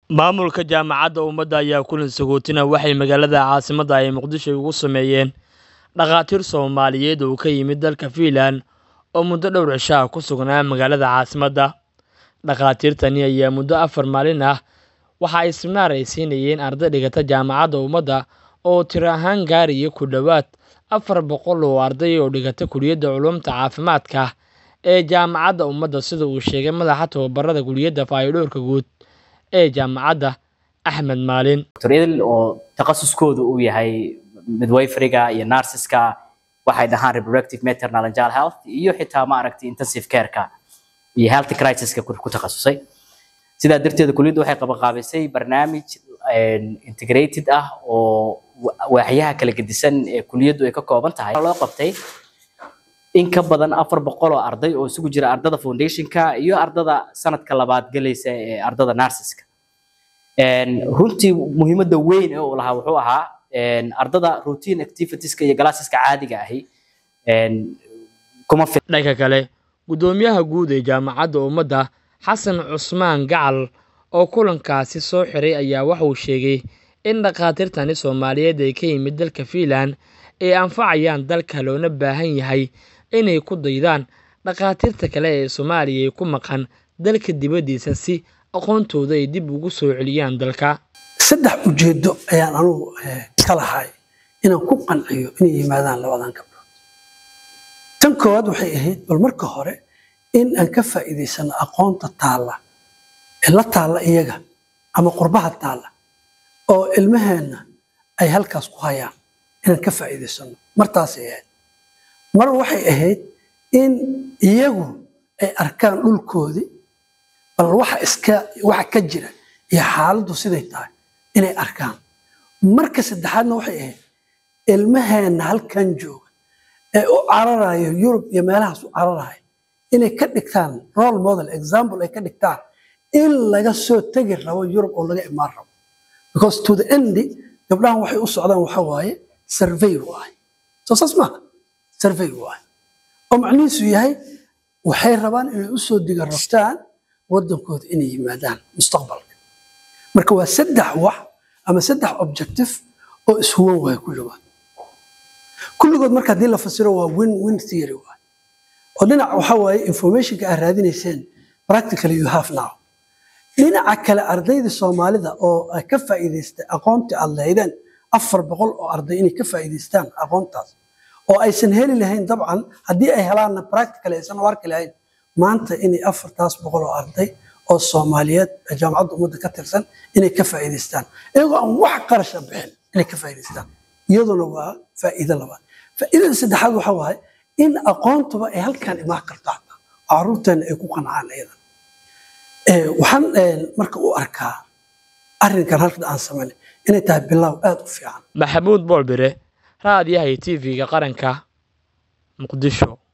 Maamulka Jaamacadda Ummada ayaa kulan sagootina waxay magaalada caasimadda ay Muqdisho ugu sameeyeen dhakhaatiir Soomaaliyeed oo ka yimid dalka Finland oo muddo dhowr cisho ah ku sugnaa magaalada caasimadda. Dhakhaatiirtani ayaa muddo afar maalin ah waxa ay siminaar ay siinayeen arday dhigata Jaamacadda Ummada oo tiro ahaan gaaraya ku dhowaad afar boqol oo arday oo dhigata Kulliyadda Culuumta Caafimaadka ee Jaamacadda Ummada sida uu sheegay madaxa tababarada Kulliyadda Fayadhowrka Guud ee jaamacadda Axmed Maalin. Dr. Idil oo takhasuskoodu uu yahay midwiferyga iyo nurseska waxay dhahaan reproductive maternal and child health iyo xitaa ma aragtay intensive care-ka iyo health crisiska ku ku takhasusay sidaa darteed kulliyaddu waxay qabanqaabisay barnaamij integrated ah oo waaxyaha kala gedisan ee kulliyaddu ay ka kooban tahay loo qabtay in ka badan afar boqol oo arday oo isugu jira ardada foundationka iyo ardada sanadka labaad galaysa ee ardada nurseska runtii muhiimadda weyn ee uu lahaa wuxuu ahaa ardada routine activitieska iyo galaasiska caadiga ahi kuma fil Dhanka kale, guddoomiyaha guud ee Jaamacadda Ummada Xasan Cusmaan Gacal oo kulankaasi soo xiray ayaa waxa uu sheegay in dhakhaatiirtani Soomaaliyeed ee ka yimid dalka Finland ay anfacayaan dalka loona baahan yahay inay ku daydaan dhakhaatiirta kale ee Soomaaliya ku maqan dalka dibadiisa si aqoontooda ay dib ugu soo celiyaan dalka. saddex ujeedo ayaan anugu ka lahay inaan ku qanciyo inay yimaadaan labadan gabdhood tan koowaad waxay ahayd bal marka hore in aan ka faa'iidaysano aqoonta taalla ee la taalla iyaga ama qurbaha taalla oo ilmaheenna ay halkaas ku hayaan inaan ka faa'iidaysano martaasay ahayd mar waxay ahayd in iyagu ay arkaan dhulkoodii bal waxa iska waxa ka jira iyo xaaladdu siday tahay inay arkaan marka saddexaadna waxay ahayd ilmaheenna halkan jooga ee u cararayo yurub iyo meelahaas u cararayo inay ka dhigtaan role model example ay ka dhigtaan in laga soo tegi rabo yurub oo laga imaan rabo because to the end gabdhahan waxay u socdaan waxa waaye survey waaye soo saas maaha survey waaye oo macnihiisu yahay waxay rabaan inay u soo diga rabtaan waddankooda inay yimaadaan mustaqbalka marka waa saddex wax ama saddex objective oo ishuwan waaya kulligood kulligood marka haddii la fasiro waa win win theory waay oo dhinac waxa waaye informationka aad raadinayseen practically you have now dhinaca kale ardayda soomaalida oo ay ka faa'iidaystay aqoontii aad lahaydeen afar boqol oo arday inay ka faa'iidaystaan aqoontaas oo aysan heli lahayn dabcan haddii ay helaanna practical aysan u arki lahayn maanta inay afartaas boqol oo arday oo soomaaliyeed ee jaamacadda ummadda ka tirsan inay ka faa'iidaystaan iyagoo aan wax qarasha bixin inay ka faa'iidaystaan iyaduna waa faa'iido labaad faa'iidada saddexaad waxa waaye in aqoontuba ay halkan imaan karto xataa oo carruurteena ay ku qancaan iyadan waxaan marka u arkaa arrinkan halkan aan samaynay inay tahay bilow aad u fiican Maxamuud Boolbire, raadiyaha iyo TV-ga qaranka, Muqdisho.